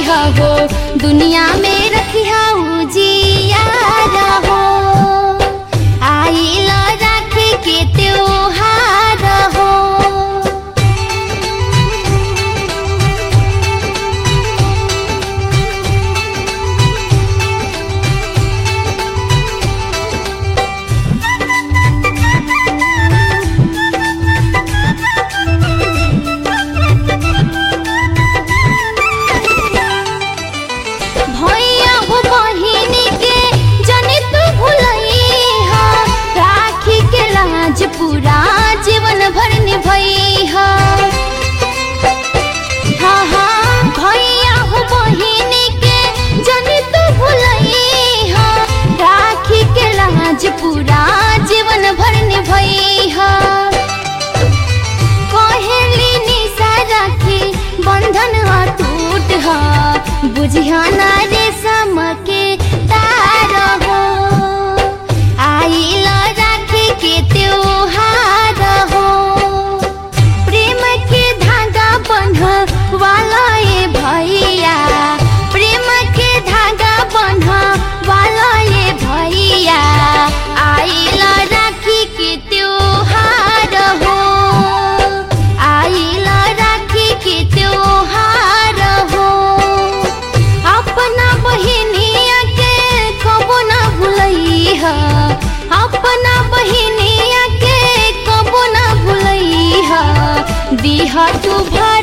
हो दुनिया में रखिया उजिया हो आइल राखी के त्योहार हो भैया हो बहिन के जने तू भुलैहा राखी के लाज पूरा जीवन भर निभैहा हाँ हाँ भैया हो बहिन के जने तू भुलैहा राखी के लाज पूरा जीवन भर निभैहा कहेली निशा राखी बंधन अटूट ह बुझिया ना रे सम के तार हो आइल राखी के त्योहार हो प्रेम के धागा बंध वाला ए भैया प्रेम के धागा बंध वाला ए भैया आइल राखी के त्योहार हो आइल राखी के त्योहार हो अपना बहिनिया के कबो ना भुलैहा अपना बहिनिया के कबो ना भुलैहा दिहा तू भाई